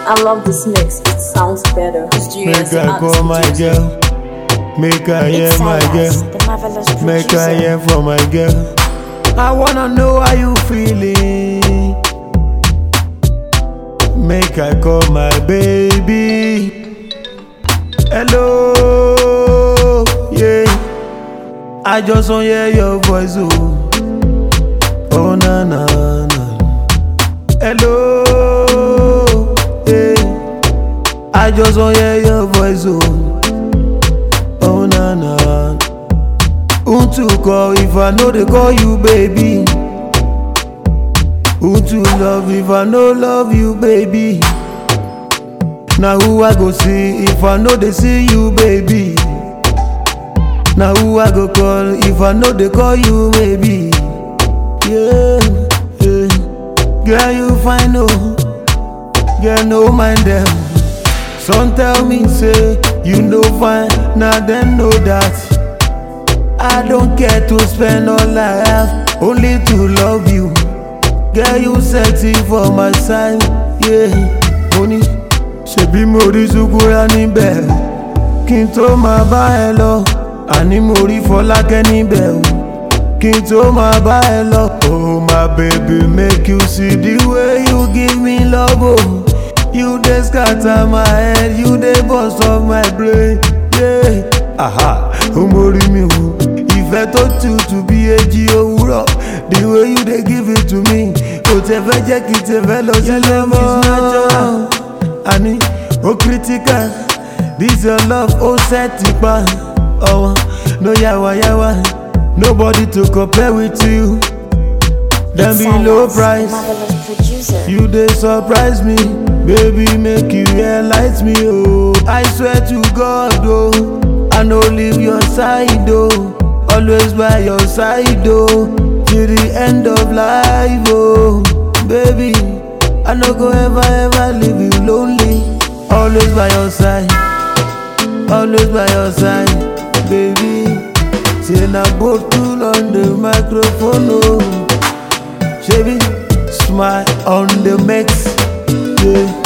I love this mix. It sounds better. Make I call my girl. Make I hear my girl. the marvelous Make I hear from my girl. I wanna know how you feeling. Make I call my baby. Hello, yeah. I just wanna hear your voice, oh. Oh na na na. Hello, yeah. I just wanna hear your voice, oh. Oh na na. Who to call if I know they call you baby? Who to love if I no love you baby? Now who I go see if I know they see you baby? Now who I go call if I know they call you baby? Yeah, yeah. Girl you fine oh, girl no mind them. Some tell me say you no fine, now them know that. I don't care to spend all I have, only to love you. Girl, you sexy for my side, yeah. Money, ṣebí mo rí Sukura níbẹ̀, kí n tó máa bá ẹ lọ. Àní mo rí Fọlákẹ́ níbẹ̀ o, kí n tó máa bá ẹ lọ. Oh my baby, make you see the way you give me love oh. You dey scatter my head, you dey burst up my brain, yeah. Aha, ó mórí mi wò. ìfẹ́ tó tutù bí èjì òwúrọ̀ the way you dey give it to me kò tẹ fẹ́ jẹ́ kí tẹ fẹ́ lọ sílẹ̀ mọ́ àní ó critical this your love ó set pa ọ̀wọ́n no yawayawa nobody to compare with you dem be low price marvelous producer. you dey surprise me baby make you realize me oh i swear to god oh i no leave your side oh always by your side oh till the end of life oh baby i no go ever ever leave you lonely always by your side always by your side baby say na bottle on the microphone oh shebi smile on the mix yeah.